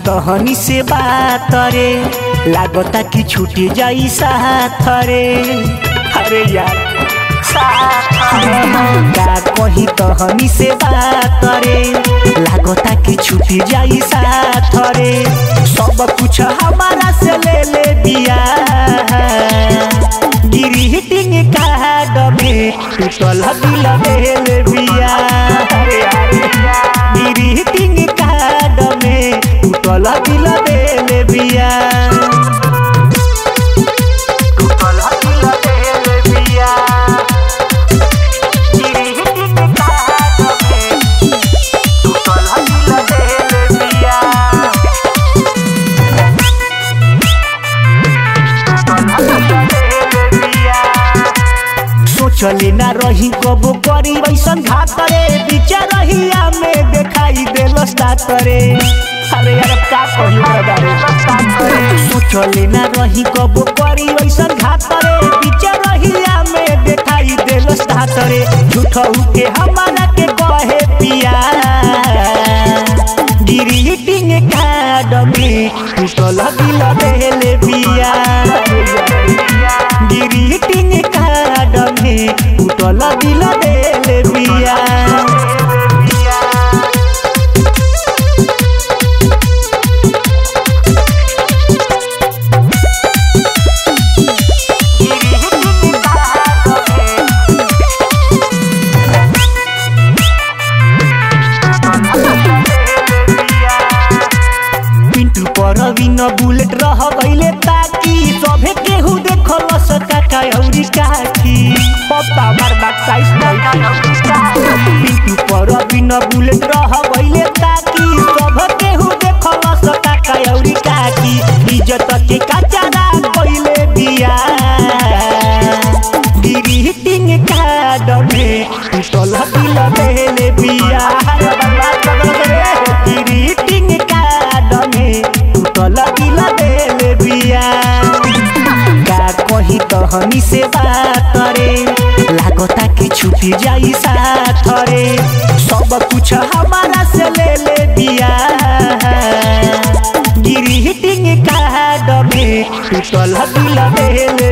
तहनी से बात रे लागता कि छूट जाई साथ रे अरे यार का कही तहनी से बात रे लागता कि छूट जाई साथ रे सब कुछ हमारा से ले ले दिया ग्रीटिंग कार्ड में टूटल दिल भेल बिया ग्रीटिंग कार्ड में टूटल दिल भेल बिया टूटल दिल भेल बिया ग्रीटिंग कार्ड में टूटल दिल भेल बिया सोचले ना रही कबो करी वैसन घात रे बीच रहिया में देखाई देलस तात रे अरे यार अब का कही रे सोचले ना रही कबो करी वैसन घात रे बीच रहिया में देखाई देलस तात रे झूठऊ के हमारा के कहे पिया ग्रीटिंग कार्ड में टूटल दिल देले बिया ग्रीटिंग कार्ड में टूटल दिल देले बिया पिंटू पर बिन बुलेट रह गईले ताकि सभे केहू देखल सका औरी काकी पप्पा मार बात साइज पिंटू पर बिन बुलेट रह गईले ताकि सब केहू देखल सका औरी काकी इज्जत के कचरा कइले दिया ग्रीटिंग कार्ड में टूटल दिल देले बिया ग्रीटिंग कार्ड में टूटल दिल देले बिया का कही तहनी से बात रे लागता कि छूट जाई साथ रे सब कुछ हमारा से ले ले दिया ग्रीटिंग कार्ड में टूटल दिल देले